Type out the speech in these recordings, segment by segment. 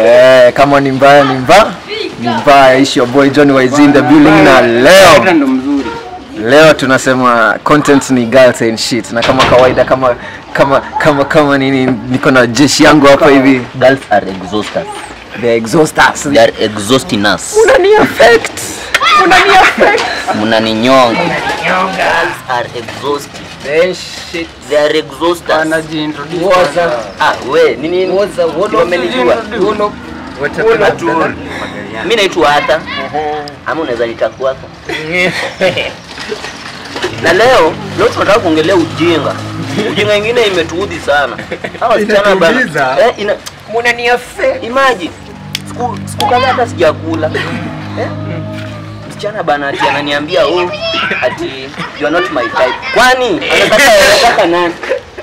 Eh, kama ni mbaya ni mbaya ni mbaya. Ishi your boy Johnny YZ in the building, na leo ndo mzuri. leo tunasema content ni girls and shit, na kama kawaida kama kama kama kama nini, niko na jeshi yangu hapa hivi, Girls are exhausters. the exhausters. They are exhausting us. Unani affect, unani affect. Mnaninyonga. Girls are exhausting. Eh, shit. They are exhausters. Anajiintroduce What's kwanza. up? Ah, we, nini? What's up? What Wamenijua. What up? Mimi naitwa hata. Ama unaweza nitakuaka. Na leo, leo tunataka kuongelea ujinga. Ujinga ingine imetuudhi sana. Hawa wasichana bana. Inatuuliza? Eh, ina Unani affect. imagine siku siku kadhaa hata sijakula eh? msichana bana ati ananiambia oh, ati you are not my type kwani anataka anataka nani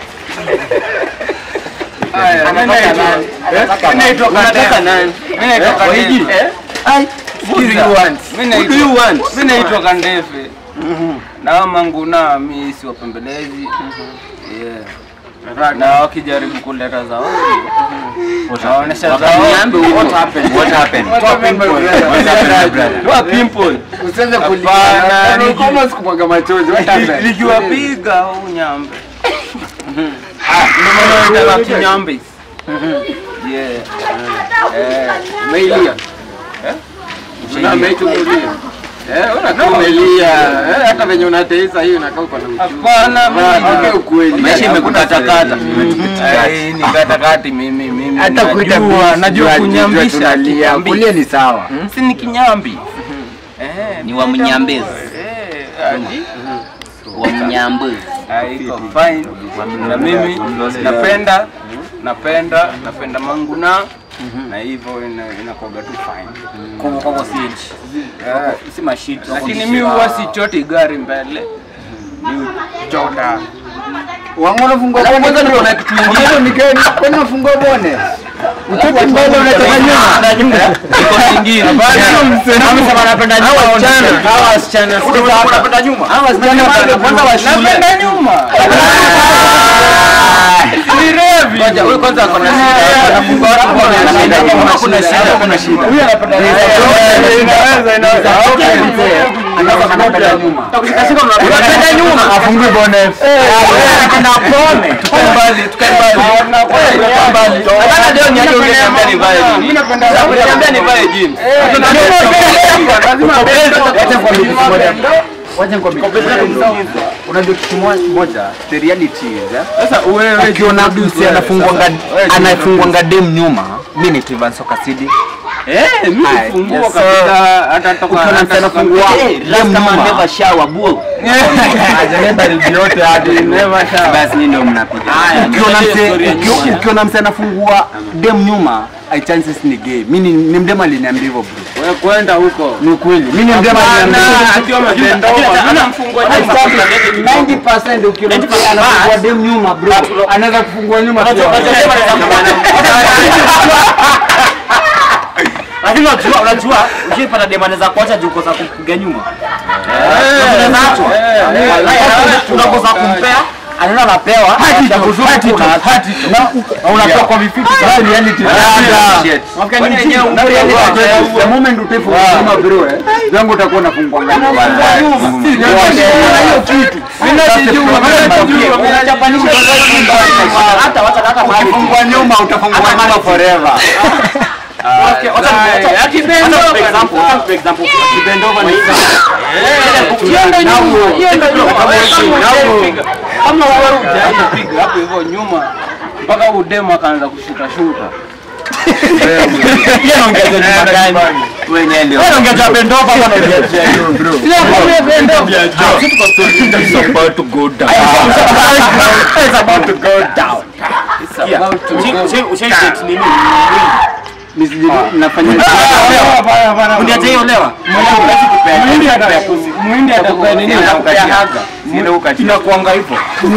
Haya, mimi Anataka naitwa- nani? Anataka mimi naitwa nani? Unataka Kadem. nani Mimi naitwa Eh, Kadem. Waiji? Ai, Sikiza. who do you want? Mimi Who do you naitwa- want? mimi naitwa Kandefe. Na hao manguna mimi si wapembelezi. Yeah. Na wakijaribu kuleta zawadi. Wanaonesha zawadi. What happened? What happened? What happened, brother? What pimple? Usianze Hapana, Ni niki- kama sikumwaga machozi. What happened? Nikiwapiga au nyambe. Ah, ndio maana wanaita kinyambe. Yeah. Eh, Umeilia. Una Umeilia. Eh, unakaa umelia. Eh, hata venye unateisa hiyo inakaa uko na uchungu. Hapana, Ongea mimi. ukweli. Maisha imekukatakata. Eh, ni katakati mimi mimi. Hata kuita najua, bitch, najua jua- kunyambisha. jua tunalia. kinyambi. Kulia ni sawa. Si ni kinyambi. Eh, Ni wa mnyambezi. Eh, ati. wa mnyambezi Ah, iko fine. Na mimi napenda napenda napenda manguna na hivyo ina- inakuwaga tu fine. Eh, si mashit Lakini mimi huwa sichoti gari mbele. Ni chota. Wangu unafungua bone. Kwanza niko na kitu kingine. Ni gani? Kwani unafungua bone? Utoke mbele unatoka nyuma. iko kingine Amesema anapenda nyuma. Hawa wasichana, hawa wasichana. Sikiza hapa. unapenda nyuma Hawa wasichana kwanza wa shule. Napenda nyuma. Ni revi. Ngoja, wewe kwanza ako na shida. Anafungua watu mbone. Anapenda nyuma. Kuna shida, kuna shida. Huyu anapenda Inaweza inaweza. Okay. Anasema anapenda nyuma. takushikashika Unapenda nyuma. Afungui bone. Anapenda pone. Tukae mbali, tukae mbali. Tukae mbali. Hata leo niache ungeniambia nivae jeans. Mimi napenda Ungeniambia nivae jeans. Unajua kitu moja, the reality is eh? Sasa wewe ukiona Dusi anafungwanga anafungwanga dem nyuma, mimi ni Tivan Soka City. Eh, mimi Aye, nifungua yes, kabisa hata toka Ukiona mtu anafungua Eh, last dem time I nyuma, never shower bro. hajaleta review yote hadi Never shower. basi ni ndio mnapiga. Haya, Ukiona tuendelee mse story ya ukio- nyuma. ukiona mse anafungua dem nyuma, I chances ni gay. Mimi ni- ni mdema aliniambia hivyo bro. Wewe kwenda huko. Ni ukweli. Mimi ni mdema aliniambia hivyo. Hapana, akiwa amebend over. Mimi namfungua nyuma. 90% ukiona mtu anafungua dem nyuma bro, anaweza kufungua nyuma pia. lakini unajua unajua ukipata demane za kuacha juu kosa kupiga nyuma unacho unakosa kumpea anaenda anapewa ya kuzuri tu unaacha. Na unatoka kwa vifiti sasa ni reality Kwani wenyewe the moment utafungua nyuma bro, eh, zangu utakuwa unafungua nyuma. hiyo kitu. hata wacha hata mahali Ukifungua nyuma utafungua nyuma forever. Okay, wacha wacha- Akibend wacha over. for example, wacha for example, Bend over ni Hiyo ndio nyuma. Hiyo ndio nyuma. Now- Kama wewe hujapiga hapo hivyo nyuma mpaka udemo akaanza kushuta shuta. Ushaiset nini? Nafanya Uniache hiyo lewa. Muhindi atakupea Muhindi atakupea nini? Atakupea haga. Inakuanga hivyo.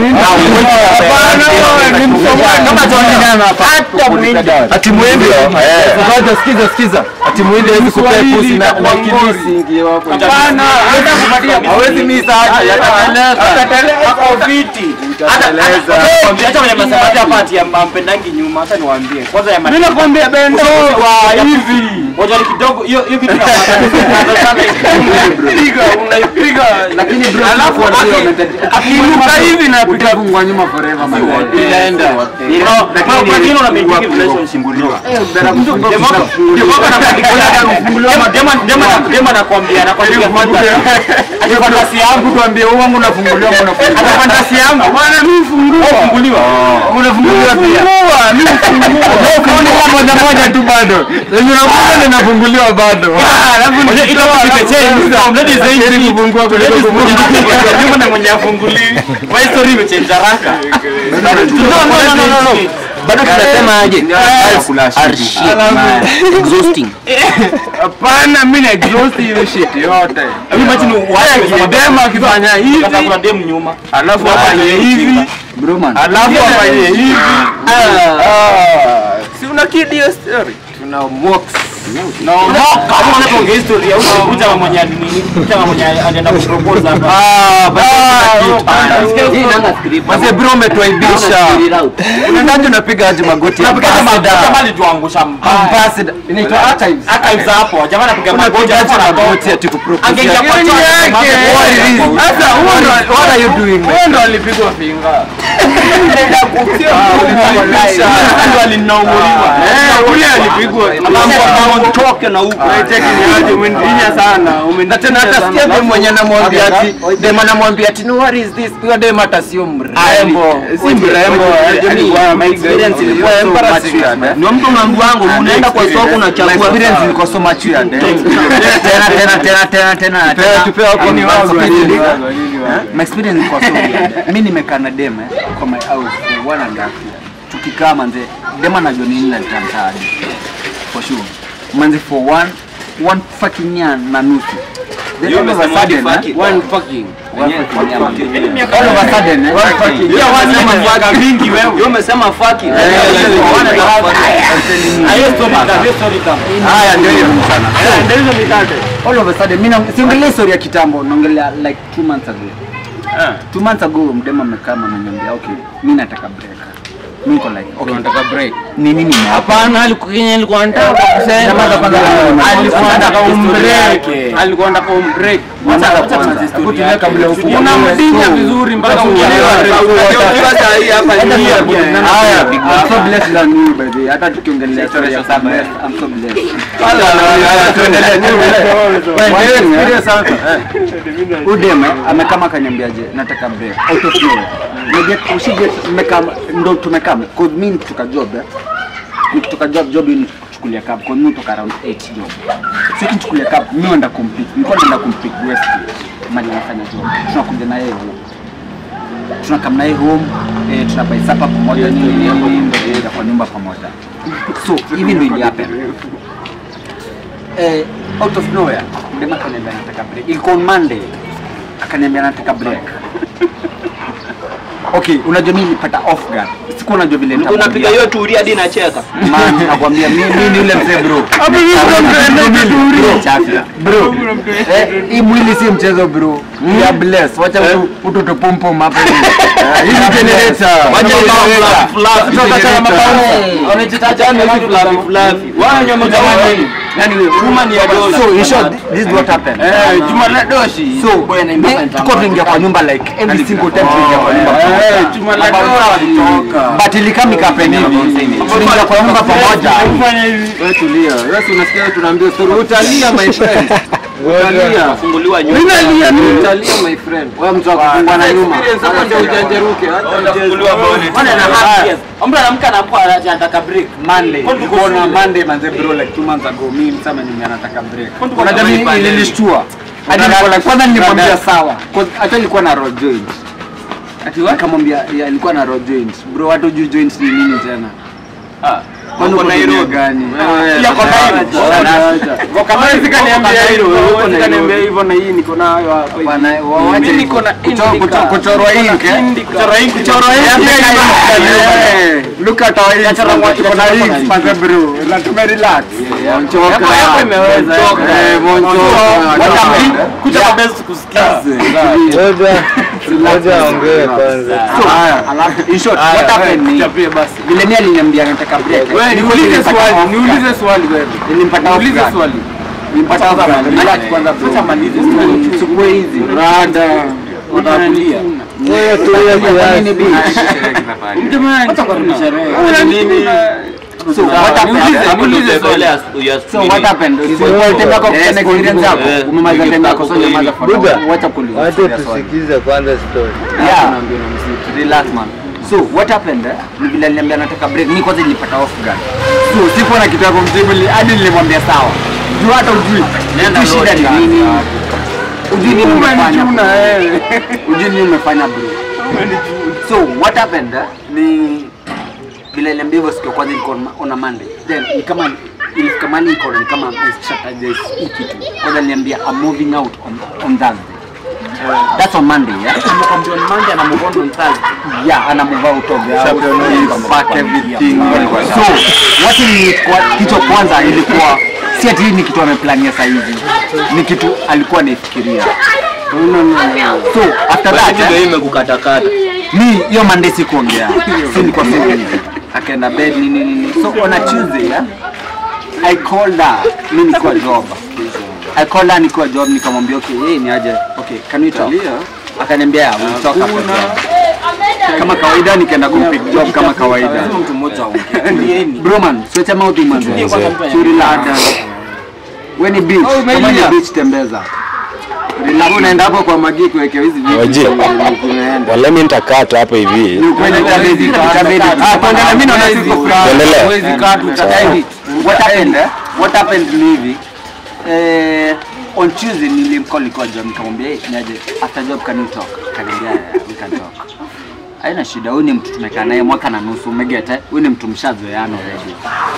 Ati muhindi ngoja sikiza sikiza ati muhindi hawezi kupea pusi na na kilisi ingie hapo Hapana, hata kupatia hawezi misa aje Atateleka. Ako viti. Hata hata acha mwenye mnasema hata hapa ati am- ampendangi nyuma, acha niwaambie. Kwanza ya Mimi nakwambia bendo wa hivi. Ngoja ni kidogo hiyo hiyo kitu piga unaipiga Lakini bro, alafu tunakuambia aki- umete- akiinuka hivi napiga utafungwa nyuma forever man. inaenda kwa kile una maintain relationship bro. Dema nakwambia nakwambia kwanza. Ati fantasi yangu tuambie wangu unafunguliwa mbona ati fantasi yangu. bwana mimi fungua Funguliwa. unafunguliwa pia fungua mimi fungua unafunguliwa moja moja tu bado yenye unafunguliwa inafunguliwa bado Ngoja ilo imechange. Mradi zaidi kufungua kuliko kufungua Nyuma na mwenye afunguliwi. Kwa story imechange haraka. No no no no no. bado tunasema aje exhausting hapana mimi na exhaust hiyo shit yote Hebu imagine Haya, kidema akifanya hivi Sasa kuna dem nyuma. alafu afanye hivi bro man alafu afanye hivi Ah, si una kid hiyo story tuna mox Kama unapoongea historia huko kuja na mwenye nini? Kuja na mwenye anaenda kupropose hapa. Mzee bro umetuaibisha unaendaje unapiga aje magoti Jamani tuangusha mbaya. ambassador inaitwa archives Archives hapo. Jamani anapiga magoti unapiga aje hapo na magoti ati kupropose Angeingia kwa Yaani church, yake. what is it? Sasa huo ndo- what are you doing man? huo ndo alipigwa finga Ndio alinauliwa. Eh, ule alipigwa toke na huko Cheki umenidinya sana na tena hata sikia dem mwenye anamwambia ati dem anamwambia ati no what is this huyo dem hata sio mrembo si mrembo alikuwa my experience ilikuwa so matured, eh. ni mtu mambo wangu unaenda kwa soko My unachagua experience ilikuwa so matured, eh. tena tena tena tena tena tena tupe hapo ni Advanced wao speed. wale. my experience ilikuwa so weird. mimi nimekaa na dem eh, kwa my house for one and a half year tukikaa manze dem anajua nini na nitamtaji for sure manze for one one fucking year na nusu Then all of a sudden, eh, One fucking. one fucking year, man. all of a sudden eh, Hiyo wazi ni miaka mingi wewe. Wewe umesema fuck it. Hiyo story ka, hiyo story ka. haya ndio hiyo sana Ndio hizo mikate. all of a sudden mimi na- siongelea story ya kitambo naongelea like two months ago two months ago mdema amekaa na ananiambia okay mimi nataka break mimi niko like okay Unataka break. ni nini ni hapa Hapana, alikuwa Kenya alikuwa anataka kusema. Nyamaza kwanza. Alikuwa anataka Historia umbreak. yake. Alikuwa anataka umbreak. Nyamaza Wacha kwanza. tuanze story Hebu tulia yake. kabla ya ufungue. Unamdinya vizuri mpaka uelewe. Sasa hii hapa ni hii hapa. Haya, I'm so blessed than you by the way. Hata tukiongelea story ya Sam, I'm so blessed. Udem amekama akaniambiaje nataka break out of nowhere. Unajua usije mmekaa ndo tumekaa cause mimi nikitoka job eh. Nikitoka job job ni kuchukulia cab cause mimi toka around 8 job. Sisi nichukulia cab mimi naenda kumpick. Nilikuwa naenda kumpick West mali anafanya job. Tunakuja na yeye huko. Tunakam na yeye home eh, tunabai sapa pamoja nini nini ndo tunaenda kwa nyumba pamoja. So hivi ndo ili happen eh, out of nowhere mdema akaniambia nataka break. Ilikuwa on Monday akaniambia nataka break. Okay, unajua mimi nilipata off guard. Sikuwa najua vile Mtu unapiga hiyo turi hadi nacheka. Man, nakwambia mimi mimi ni yule mzee bro. Bro, chafya. Bro. Eh, hii mwili si mchezo bro. We are blessed. Wacha mtu mtu tupumpum hapa hivi. Eh, Hii ni generator. Wacha Hii ni mambo generator. fluffy, Toka generator. sana mabauni. Wanajitaja ni vitu fluffy fluffy. Wao nyama jamani. Yani wewe kuma ni ya dola. So in short, this is what happened. Eh, Juma la doshi. So, mi- tuko tunaingia kwa nyumba like every single time tunaingia kwa nyumba Eh, Juma la doshi. but ilikama ikapen hivi tunaingia kwa nyumba pamoja Wewe tulia. Wewe si unasikia tunaambia story. Utalia my friend. Utalia. Funguliwa nyuma. Mimi nalia mimi utalia my friend. wewe mtu akufungwa na nyuma Experience hapa ndio ujanjeruke. Hata Funguliwa bonnet. Wana na half years. Mtu anaamka anakuwa anataka break. Monday Kwani tuko nilikuwa na shule? Monday manze bro like two months ago mimi msama nime anataka break Kwani tuko unajua na mimi pandemic? ilinishtua hadi nilikuwa like kwanza nilimwambia sawa 'Cause hata nilikuwa na road joint ati nikamwambia ya nilikuwa na road joint bro watu juu joint ni nini tena kwani uko Nairobi gani Yako Nairobi. Kwa kama sikaniambia hilo, wewe sikaniambia hivyo na hii niko nayo hapa. hivi. Bwana, wa- wacha Mimi niko niko na kuchorwa indica. kuchorwa ink eh Indica. Kuchora ink, kuchorwa ink eh look at our ink tuko na ink manze bro na tume relax monchoka Yako- yako imeweza, eh monchoka Kucha kwa best kusikiza. Ngoja aongee kwanza. So, alafu in short, what happened ni Chapie basi. vile mimi aliniambia nataka break. Wewe Niko niulize nilipata swali, off guard. niulize swali wewe. Nilimpata off Niulize guard. swali. Nilimpata off guard. Relax kwanza bro. Acha malize swali. Chukua hizi. Rada. Utatulia. Wewe tulia kiasi. Jamani, Acha kwa sherehe. kuna nini? So, what happened? Niulize swali. So what happened? So wewe tena kwa Yes, kuna experience yako. eh, Umemaliza time yako so Buga. nyamaza for Buga. now. Wacha kuuliza. Wacha serious swali. tusikize kwanza story. Yeah. Relax man. So what happened? eh, Ni vile aliniambia nataka break. Mimi kwanza nilipata off guard. So sikuwa na kitu ya kumjibu ni- hadi nilimwambia sawa. Juu hata ujui. Nenda Ujui shida ni load nini. Ujui nini umefanya. Umenijuna wewe. Ujui nini umefanya bro. So what happened? eh, Ni vile aliniambia hivyo siku ya kwanza ilikuwa on- on a Monday. Then ni kama ilifika mahali niko ni kama strategize hii kitu. Kwanza aliniambia I'm moving out on on Thursday. That's on Monday, yeah? Amekwambia ni Monday na move on on Thursday. yeah ana move out of the house he pack everything so what ilikuwa kitu kwanza ilikuwa si ati ni kitu ameplania saa hizi ni kitu alikuwa anaifikiria so after that Ndio eh, imekukatakata. mi hiyo Monday sikuongea si nilikuwa simple hivi akaenda bed nini nini so on a Tuesday yeah, I called her mi nikiwa job I called her nikiwa job nikamwambia okay hey, ni aje okay can we talk akaniambia yeah, we'll talk after job kama kawaida nikaenda kumpick job kama kawaida Lazima mtu mmoja aongee. bro man switch mouth man Ndiye kwanza mpe. churi lada we ni beach kama ni beach tembeza Relax, unaenda hapo kwa magi kuwekea hizi vitu Waje. unaenda Wale nitakata hapa hivi. ni ukweli itabidi itabidi ah tuendelee mimi naona siko free Tuendelee. Huwezi kaa tu tutaenda what happened eh? what happened ni hivi eh on Tuesday nilimcall kwa job nikamwambia hey, niaje after job can you talk kaniambia "Yeah, we can talk haina shida huyu ni mtu tumekaa naye mwaka na nusu umegeta huyu ni mtu mshazoeana already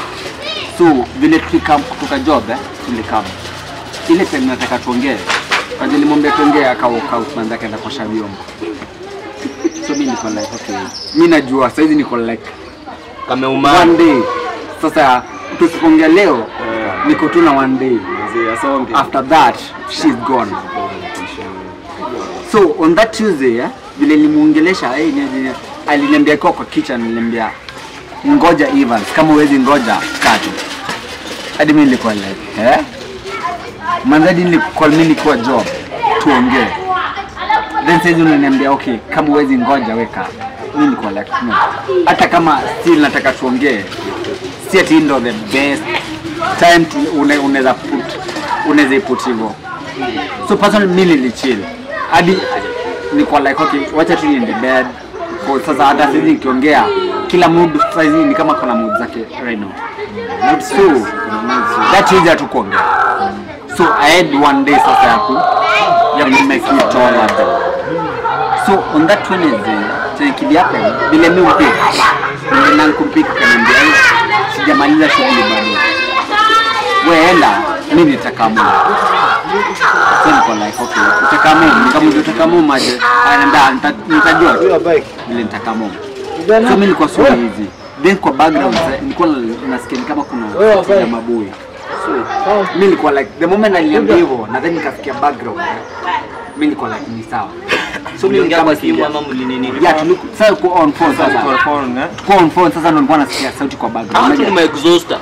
so vile tukam kutoka job eh, tulikam ile time nataka tuongee kaje nilimwambia tuongee akauka kwanza akaenda kuosha vyombo so mimi niko like okay mimi najua saizi niko like Kameumana. one day sasa tusipoongea leo niko tu na one day after that she's gone so on that tuesday eh, vile nimuongelesha hey, aliniambia kwa kwa kitchen niliambia ngoja Evans kama uwezi ngoja katu hadi mimi nilikuwa like eh mandhadi nilikuwa mimi nilikuwa job tuongee then saizi unaniambia okay kama uwezi ngoja weka mimi nilikuwa like no hata kama still nataka tuongee si ati ndo the best time to une- unaweza put unaweza iput hivyo so personally mimi nilichill hadi nilikuwa like okay wacha tu niende bed kwa sasa hata sisi nikiongea kila mood saizi ni kama kuna mood zake right now so that is ya tukuongea so i had one day sasa ya ku ya ku make it all happen so on that Wednesday chenye kiliape vile mimi upika nilienda kumpika kaniambia "Eh, sijamaliza shughuli bado wewe enda mimi nitakamua so niko like okay utakamua nikamwambia utakamua aje anaambia "Nita- nitajua tu Hiyo bike. vile nitakamua so mimi nilikuwa sura hizi then kwa background sa- nilikuwa na- nasikia ni kama kuna Wewe sauti ya bike. mabui so mimi nilikuwa like the moment aliniambia hivyo na then nikasikia background mimi nilikuwa like ni sawa so mimi Mliongea kama kwa simu sikia ama mlinini? yeah tuliku sasa kwa on phone sasa kwa on phone sasa ndo nilikuwa nasikia sauti kwa background Hawa tu ni ma-exhauster.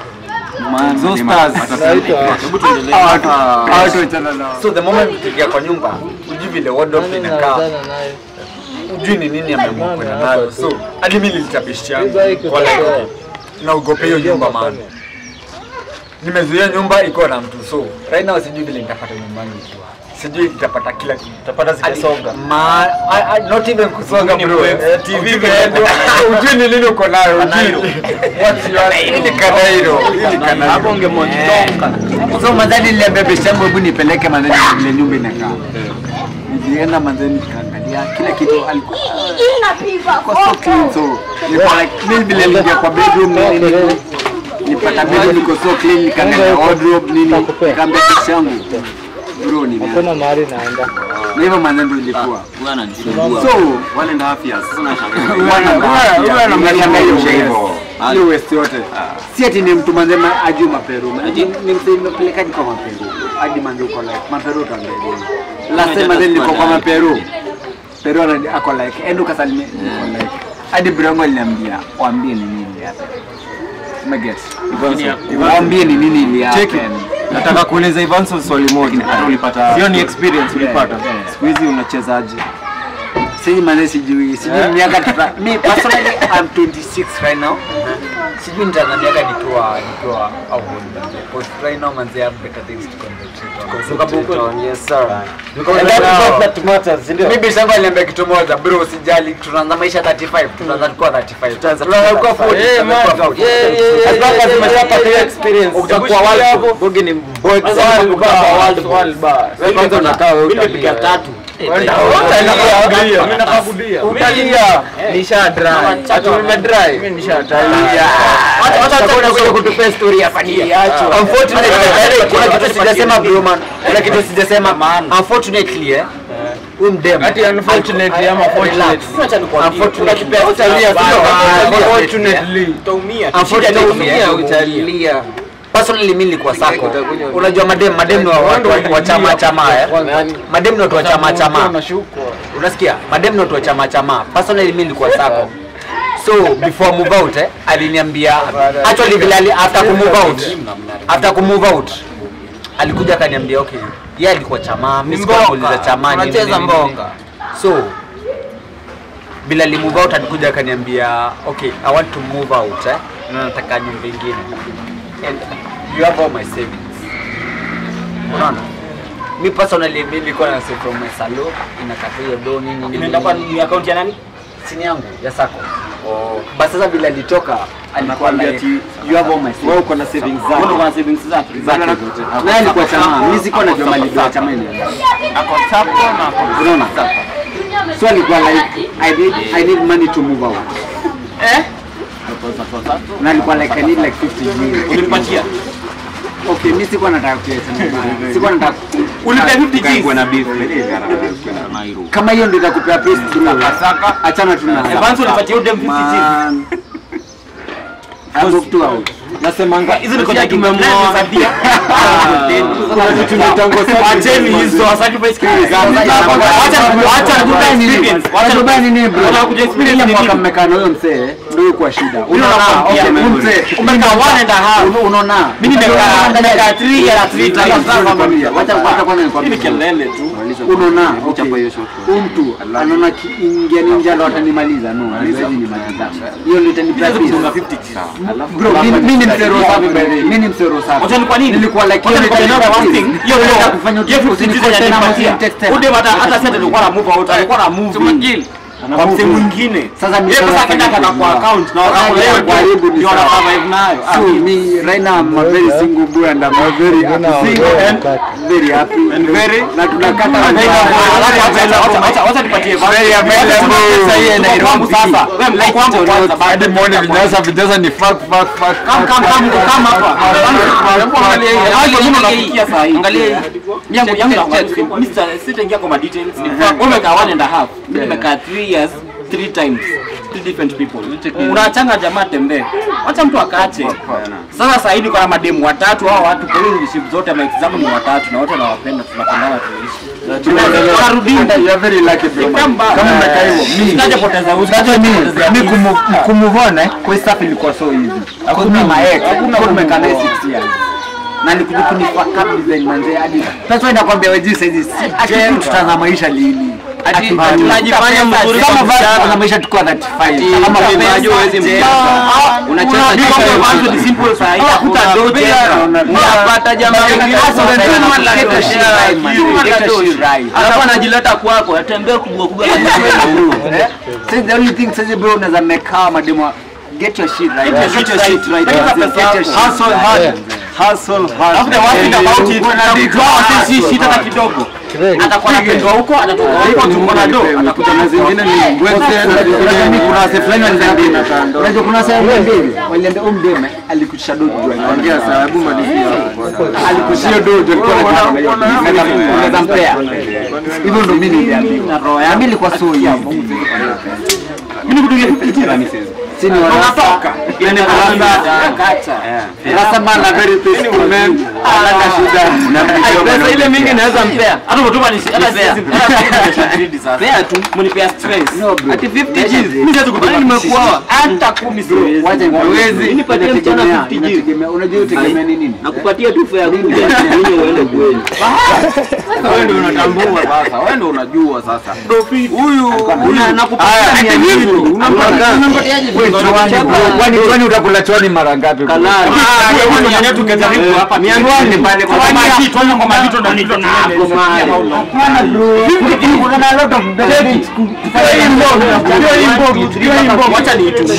so the moment tukiingia kwa nyumba ujui vile wardrobe inakaa ujui ni nini ameamua kwenda nayo so hadi mimi nilitabishia kwa like naogopa hiyo nyumba maana nimezuia nyumba iko na mtu so right now sijui vile nitapata nyumbani ikiwa sijui nitapata kila kitu Utapata zikisonga. ma I, I, not even kusonga bro eh, TV imeenda ujui ni nini uko nayo ujui what's your hii ni kanairo hii ni kanairo Hapo ungemonitoka. so madhani niliambia besti yangu hebu nipeleke madhani vile nyumba inakaa nilienda madhani nikaangalia kila kitu alikuwa kwa so clean so nilikuwa like mimi vile niliingia kwa bedroom nini nini nipata bedroom niko so clean nikaangalia wardrobe nini nikaambia besti yangu bro ni Kuna mahali naenda. na hivyo maneno ndio ilikuwa Huyu ananisumbua. so Wale ndo afya. Sasa nashangaa. hiyo west yote si ati ni mtu manzema ajui maperu ni msee nimepelekaji kwa maperu hadi manze uko like maperu utaangalia last time manze nilikuwa kwa maperu pero already ako like endo kasalimia ako like hadi brongo aliniambia waambie ni nini ili happen umeget waambie ni nini ili Check it. happen nataka kuuliza Ivanso swali moja Hata ulipata- hiyo ni experience ulipata Yeah, yeah. siku hizi unachezaje siji manze sijui sijui Eh? miaka tuta me personally I'm 26 right now sijui nitaanza miaka nikiwa nikiwa au because right now manze I have better things to concentrate on yes sir Because right now- Mimi bisangu aliniambia kitu moja bro, usijali, tunaanza maisha 35, tunaanza kuwa 35. Tunaanza kuwa 40. Eh, tunaanza man. kuwa 40. Yeah, yeah, yeah, As long as yeah, umeshapata yeah, hiyo yeah. experience, utakuwa Ukishikilia world hapo, bogi ni bogi. Kwanza Sasa world utakuwa bar, world world bogi. Wewe kwanza unakaa wewe Mimi nimepiga utalia. tatu. Utalia. Utalia. Utalia. Nisha dry. Acha mimi dry. Mimi nisha dry. Acha acha acha kuja kutupea story hapa ni. Unfortunately, kuna kitu sijasema bro man. Kuna kitu sijasema. Unfortunately eh. Huyu mdem. Ati unfortunately ama fortunately. Acha nikwambie. Unfortunately. Kuna kitu Utalia, cha- sio? Bye, Unfortunately. Utaumia. Unfortunately, Shida eh, ni utalia. Personally mimi nilikuwa sako. Unajua madem madem ni wa watu wa- wa chama chama eh. Madem ni watu wa chama chama. Unasikia? Madem ni watu wa chama chama. Personally mimi nilikuwa sako. So before move out eh, aliniambia actually vile ali- after ku move out after ku move out alikuja akaniambia okay, yeye alikuwa chama, mimi sikuwa nauliza chama nini, Unacheza nini, nini. mboka. So bila li move out alikuja akaniambia okay, I want to move out eh, na nataka nyumba ingine and you have all my savings. Unaona? Mi personally mimi nilikuwa na save from my salon inakata hiyo do nini nini. Inaenda kwa ni account ya nani? sini yangu ya sako. Basi sasa bila alitoka alikuwa Anakuambia like ati, you have all my savings. wewe uko na savings Wewe zako uko na savings zake. Zake zote. Naye alikuwa chama, mimi sikuwa najua mali ya chama ile. Ako sapo na ako Unaona? So alikuwa like I need I need money to move out. Eh? Na alikuwa like I need like 50 million. Ulimpatia? Okay, mimi sikuwa nataka kuacha mbaya. Sikuwa nataka Ulipea 50 G's. na beef kama hiyo ndio itakupea pesa bro. Achana tu na. Evans ulipatia udem 50 G's. Man. I booked two out. nasemanga Hizo ni kwa tumemwoa. Wacheni hizo, sacrifice Wacha nini bro? Wanataka kuja experience Ile ni mwaka nini? mmekaa na huyo mzee ndio kwa shida. Unaona? nakwambia, Okay, huyu memory. mzee Umekaa one and a half. Uno- Unaona? Mimi nimekaa nimekaa 3 years 3 times. Wacha wacha kwanza nikwambie. kelele tu. Unaona? Okay. Huyu mtu anaona kiingia ninja ndo atanimaliza. No, hawezi nimaliza. Hiyo ndio itanipea pesa. Bro, mimi mimi ni mzee roho safi by the way. Mimi ni mzee roho safi. Wacha ni kwa nini? Nilikuwa like Wacha hiyo nikwambie ndio one thing. Hiyo Unataka ndio kufanya hiyo utulivu, 50 usinikote G's na anipatia. mtext tena. Ude hata hata sasa alikuwa na move out, alikuwa na move in. Kwa msee mwingine. Sasa mimi Yeye pesa sasa akaenda nafanya kwa kitu account na Sasa wakati ndio leo karibu ni ndio sawa. wana survive nayo. Ah, So me right now I'm a very single boy and I'm a very single and very happy and very na tunakata Wacha nipatie Very available. Tuko kwangu sasa. Wewe mko kwangu kwanza baada morning vinyasa vijaza ni fuck fuck fuck Kam kam kam kam hapa. Hayo mimi nafikia saa hii. Angalia hii. Yangu yangu na Mr. sitaingia kwa details. Wewe umekaa one and a half. Mimi nimekaa 3 years three times three different people. Unachanga jamaa tembee. Wacha mtu akaache. Sasa saa hii niko na mademu watatu hao watu kwa hiyo relationship zote ma example ni watatu na wote nawapenda tunapendana tunaishi. Tunarudi. you are very lucky bro Kama kama umekaa hivyo mimi Sitajapoteza uzi. Unajua mimi mimi kumu- kumuvona kwa hii stuff ilikuwa so easy. Hakuna ma ex, hakuna tumekaa naye 6 years. Na nikuja kunifaka design manze hadi. Sasa wewe nakwambia wewe jinsi hizi ati tutaanza maisha lini? Ati tunajifanya mzuri kama kwa basi vijana. tutaanza maisha tukiwa 35. Kama Kama pesa, unajua huwezi je, mcheza. Unacheza Mimi cheza kwa yote. mwanzo ni simple saa hii. Hakuta do tena. Unapata jamaa mwingine Sasa sasa unajua unajua man, get your shit right, man. Get your shit right. Alafu anajileta kwako, atembee kubwa kubwa kama Eh? So the only thing sasa bro unaweza make mademo get your shit right. Get your shit right. Get Pesa your yako. shit. hustle hard hustle hard Alafu the worst thing about it, utakujua si shida hata kidogo. Atakuwa anapendwa huko, atatoka huko tuko na do, atakuja na zingine ni Unajua mimi kuna wase fulani waliniambia unajua kuna wase mbili waliambia huyu mdeme alikutisha dojo ongea sababu malizia alikushia dojo alikuwa anaweza mpea hivyo ndo mimi niliambiwa na roho yangu ilikuwa so hivyo mimi nikutumia 50 tena. Sini wa rasa. Nani rasa? Rasa man a very peaceful man. Hana shida. Pesa ile mingi naweza mpea. Hata kutuma ni hata Nipea. siwezi hata siwezi trade sasa. Pea tu. Mnipea stress. No bro. Ati 50 G's. Mimi siwezi kutuma. Kwani nimekuoa? Hata kumi siwezi. Wacha Hawezi. Nipatie mchana Inategemea- 50 G's. inategemea- Unajua utegemea ni nini? Nakupatia tu fare kuja mwenye uende kweli. Wewe ndio unatambua sasa, wewe ndio unajua sasa. Huyu huyu Nakupatia mia mbili. Kwani kwani utakula chwani mara ngapi? bro? tukajaribu hapa Mia mbili pale kwa Kwa maji. maji tuone kwa maji ndo nito ni Hapana bro. Kuna a lot of benefits. Wacha ni tu.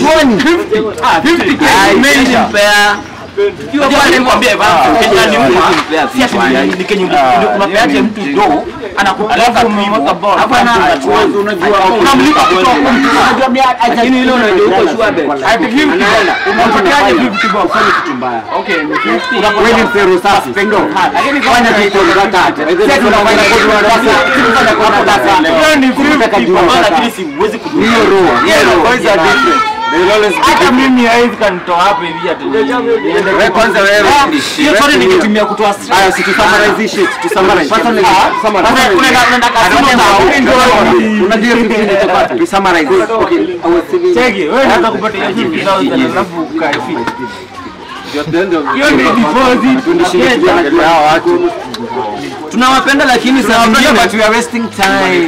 Imeisha. Mpea. Unajua nikwambia Ivan, Kenya ni mwa. Mpea Si ati ni- ni Kenya unapeaje mtu do anakupeleka hivyo. Hapana, Hapana, unajua unamlipa kutoka unajua mimi Lakini ile unajua uko sure bet. unapatiaje 50 bob fanya kitu mbaya. Okay, ni 50. Wewe ni mzero safi, pendo. Lakini fanya kitu kwa tatu. Sasa tunafanya kwa darasa, tunafanya kwa darasa. Wewe ni 50 bob. Maana lakini siwezi kudua. Hiyo roho, hiyo roho. Boys are different. Hata mimi haizi kanitoa hapa hivi ati. wewe kwanza wewe Hiyo story ningetumia kutoa stress. Aya, si tu summarize hii shit, tu summarize. Personally, summarize. Una- una- unaenda kasema na Unajua kitu kilichopata. Tu summarize. Okay, I was saying Cheki, wewe unataka kupata hiyo 50,000 alafu ukae fit. Hiyo ni deposit. Tunawapenda lakini saa zingine but we are wasting time.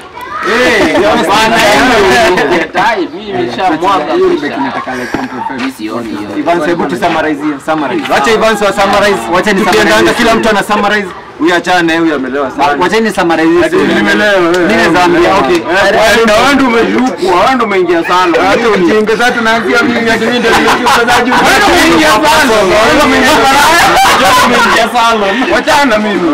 Ivan, hebu tu summarize hiyo, summarize. Wacha Ivan wa summarize. Wacha ni Tukiendanga kila mtu ana summarize. Huyu achane, huyu amelewa sana. Wacha ni summarize hiyo. story. Nimelewa wewe. Mimi naweza ambia, okay. Na wewe ndio umeshukwa, wewe ndio umeingia sana. Hata ujinga sasa tunaanzia mimi hadi mimi ndio nimekusazaji. Wewe ndio umeingia sana. Wewe ndio umeingia sana. Wewe umeingia sana. Wachana mimi.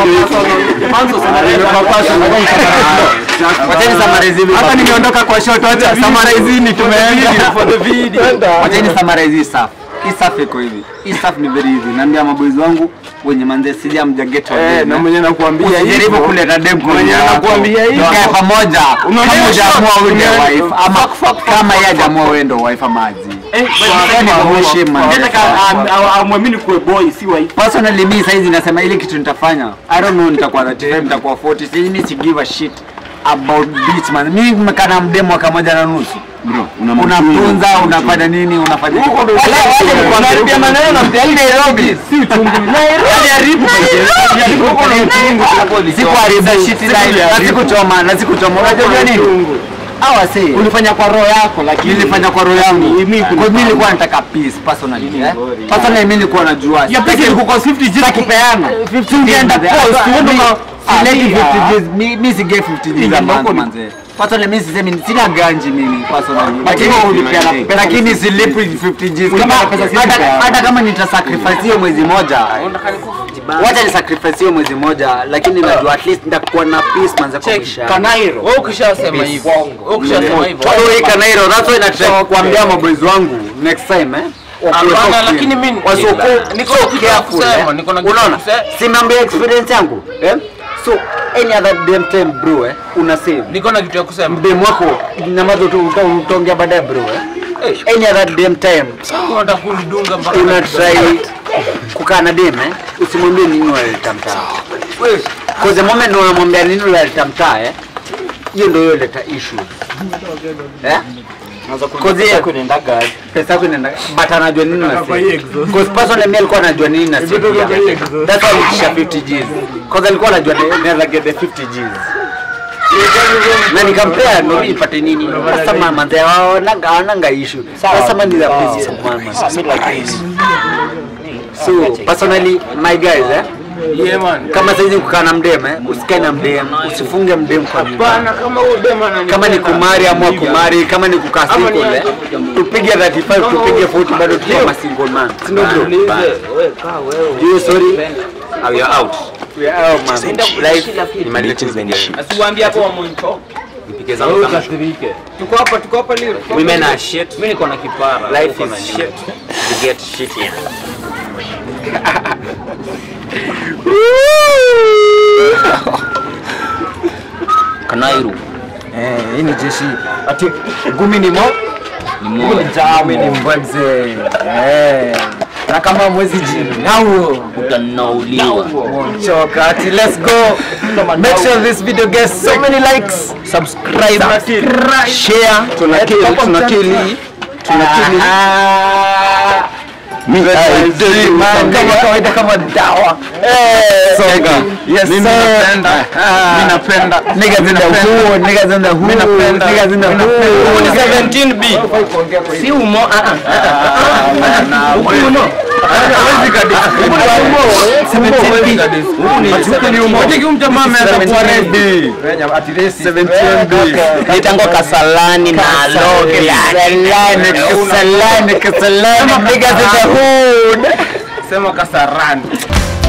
Wacha ni summarize hivi. Hata nimeondoka kwa shot, acha summarize ni tumeenda for the video. Wacha ni summarize hii stuff. Hii stuff iko hivi. Hii stuff ni very easy. Naambia maboys wangu wenye manze sija mja get on Eh, them, na eh. mwenye nakuambia Usijaribu hivyo. kuleta dem kwa Mwenye nyumba yako. anakuambia hivyo. Tukae pamoja. Unaona Kama hiyo hujaamua shot? wewe ndio Unaona- wife ama kama yeye hajaamua wewe ndio wife ama aje. Yaani kuheshimu, man. amwamini kuwe boy si wife. Personally mimi saizi nasema ile kitu nitafanya. I don't know nitakuwa 35 nitakuwa 40. Sisi mimi si give a shit about beach man. Mimi nimekaa na mdemo mwaka moja na nusu. Bro, unamtunza, unafanya nini, unafanya Unaharibia maneno na mpea hii Nairobi. Si uchungu. Nairobi haribu. sikuharibu shit na sikuchoma na sikuchoma. Unajua nini? Hawa si ulifanya kwa roho yako, lakini nilifanya kwa roho yangu. Mimi mimi nilikuwa nataka peace personally. Eh? Personally mimi nilikuwa najua. Ya pesa ilikuwa 50 G's kupeana. 50 ungeenda post uende sileti 50 G's. Mi- Mimi si get 50 G's a month manze. Personally mimi sisemi sina ganji mimi personally. Lakini ulipeana lakini silipi 50 G's kama hata hata kama nitasacrifice hiyo mwezi moja. Wacha ni sacrifice hiyo mwezi moja lakini najua at least nitakuwa na peace manze kwa maisha. yangu. Kanairo. Wewe ukishasema hivyo. Wewe ukishasema hivyo. So hii Kanairo, that's why nataka kuambia maboys wangu next time eh. wakuwe Hapana, so clean. lakini mimi- Wasiokuwa- niko so na kitu ya careful, kusema, eh. niko na kitu ya Unaona? kusema. Si mambo ya experience yangu eh? So any other damn time bro eh, una save Niko na kitu ya kusema. mdemu wako namazo tu uta- utaongea baadaye bro eh. Any other damn time Unataka kunidunga mpaka una try kukaa na dem eh, usimwambie nini unaleta mtaa. Cause the moment unamwambia nini unaleta mtaa eh, hiyo ndio hiyo leta issue. Eh? Cause yeye kunaenda gari. pesa yako inaenda but anajua nini na because personally mimi alikuwa anajua nini na save that's why nilisha 50 G's cause alikuwa anajua naweza get the 50 G's na nikampea ndo ipate nini sasa mama ndio wananga wananga issue sasa mama ni the business mama so personally my guys eh Yeah man. kama saizi kukaa na mdem eh usikae na mdem usifunge mdem kwa nyumba Bana kama huyo dema ananipenda. kama ni kumari ama kumari kama ni kukaa single eh tupige 35 tupige 40 bado tukiwa ma single man si ndio bro Niulize, wewe kaa wewe. you sorry We are out. we are out man life Ni malichi zimenishi. Asiwaambie hapo wa mwancho. Nipike zangu kama. Tuko hapa, tuko hapa leo. Women are shit. Mimi niko na kipara. Life Uko na is nini? shit. You get shit here. Kanairu. Eh, hii ni jeshi. Ati gumi ni mo? Ni Jami ni mbwebze. Eh. Na kama mwezi jini. Nao. utanauliwa Choka. Ati let's go. Make sure this video gets so many likes. subscribe share Tunakili, tunakili. Tunakili. Kama kawaida kama dawa. Soga. Yes, Mimi sir. napenda. Mimi napenda. Niggas in the hood, niggas in the hood, napenda. niggas in the Huu ni hood. 17b si umo ah, ah, ah, ah. Huku ni umo Hawezi kabisa. Watiki mjamaa ameanza kuwa ready. 17B. nitangwa kasalani na loge Kasalani, kasalani, kasalani, niggas in the hood. Sema kasarani.